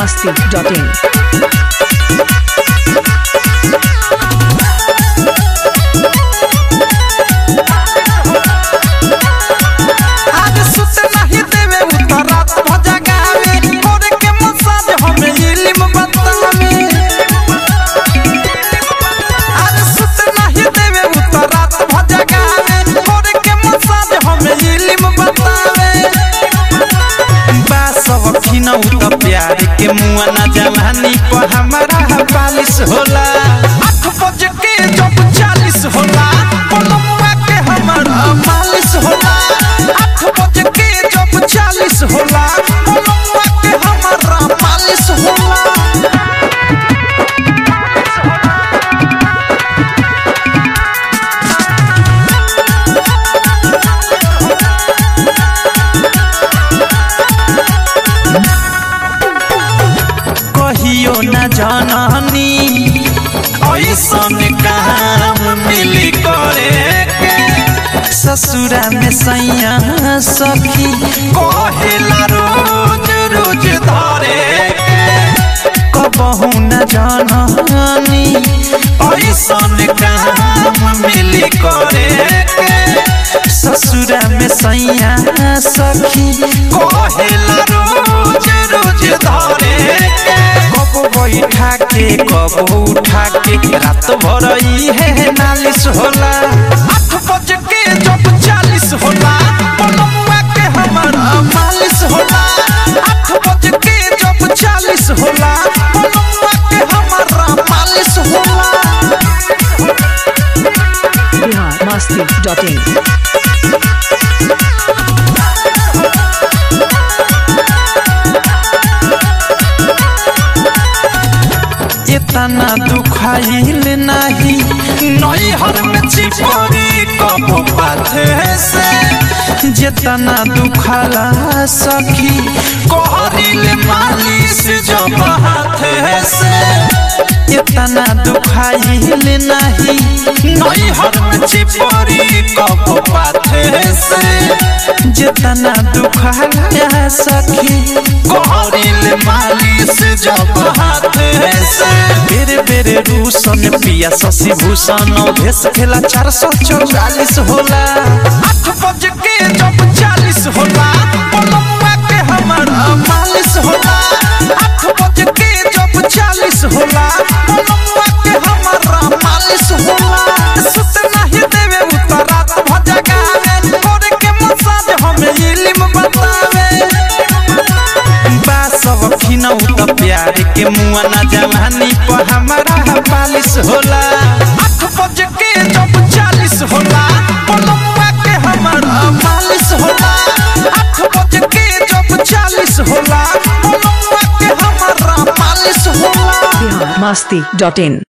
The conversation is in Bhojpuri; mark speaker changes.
Speaker 1: masti.in.
Speaker 2: आज सुत नहीं देवे उतर रात भजगावे मोरे के मसाज हमें इल्म बतावे आज सुत नहीं देवे उतर रात भजगावे मोरे के मसाज हमें इल्म बतावे बास वखिना उत प्यार के मुआ ना जवानी पर हमारा बालिश होला आठ बज के जब चालीस होला पलमुआ के हमारा मालिश होला आठ बज के जब चालीस होला पलमुआ के हमारा मालिश होला कहियो न जननी ऐसन काम मिली करे के। ससुरा में सैया सखी कहेला रोज रोज धरे के। कबहू न जननी ऐसन काम मिली करे के। ससुरा में सैया सखी कहेला रोज रोज धरे के। कब बैठा के कब उठा के रात भर है नालिश होला आठ बज के जब चालीस होला पलमुआ के हमारा मालिश होला आठ बज के जब चालीस होला पलमुआ के हमारा मालिश होला
Speaker 1: Bihar masti.in.
Speaker 2: इतना दुखाइल नाही नैहर में चिपरी कब पाथे से जितना दुखाला सखी कहरिल मालिश जब हाथे से इतना दुखाइल नाही नैहर में चिपरी कब पाथे से जितना दुखाला सखी कहरिल मालिश जब हाथे से बेरे बेरे रूसन पिया शशि भूषण भेस खेला चार सौ चौवालीस होला आठ बज के जब चालीस होला पलमुआ के हमारा मालिश होला आठ बज के जब चालीस होला पलमुआ के हमारा मालिश होला सुत नहीं देवे उतर रात भजगावे करे के मसाज हमें इल्म बतावे बासव खिनौ त प्यार के मुआ ना जवानी पर हमारा बालिश होला आठ बज के जब चालीस होला पलमुआ के हमारा मालिश होला आठ बज के जब चालीस होला पलमुआ के हमारा मालिश होला
Speaker 1: Bihar masti.in.